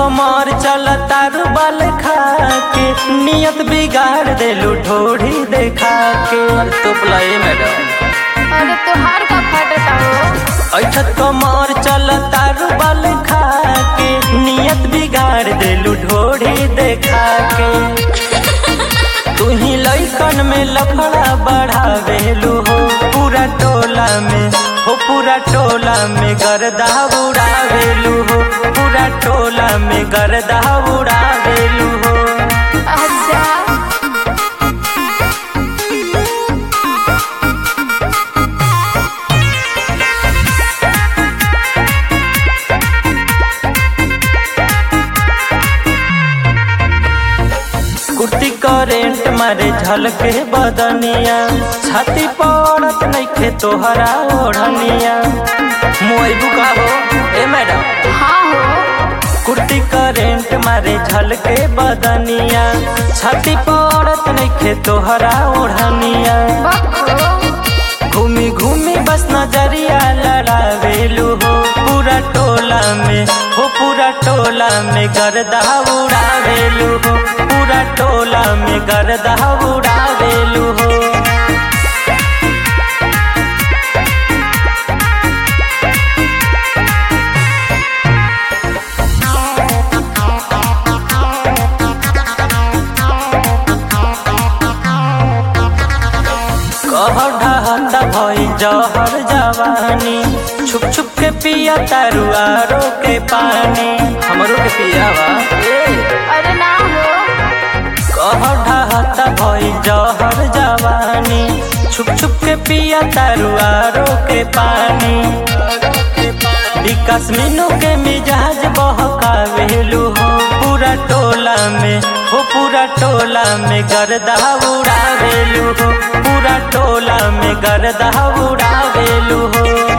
कमर चल तारू बल खा के नियत बिगाड़ देलू ढोढ़ी देखा के तो प्लाई मैडम अरे तोहार का फटता हो ऐठत कमर चल तारू बल खा के नियत बिगाड़ देलू ढोढ़ी देखा के तू ही लैकन में लफड़ा बढ़ावेलू हो पूरा टोला में हो पूरा टोला में गर्दा उड़ावेलू हो पूरा टोला में गर्दा उड़ावेलू हो अच्छा कुर्ती करेंट मारे झलके बदनिया छाती पड़त नइखे तोहरा ओढ़निया मोई बुका हो ए मैडम हाँ हो कुर्ती करेंट मारे झलके बदनिया छाती पड़त नइखे तोहरा ओढ़निया बको घूमी घूमी बस नजरिया लड़ावेलू हो पूरा टोला में हो पूरा टोला में गर्दा उड़ावेलू हो पूरा टोला में गर्दा उड़ावेलू हो कहर ढहता भई जहर जवानी छुप छुप के पिया तारू आरो के पानी हमरो के पियावा ए अरे ना हो कहर ढहता भई जहर जवानी छुप छुप के पिया तारू आरो के पानी विकास मीनू के मिजाज बहकावेलू हो पूरा टोला में हो पूरा टोला में गर्दा उड़ावेलू हो पूरा टोला में गर्दा उड़ावेलू हो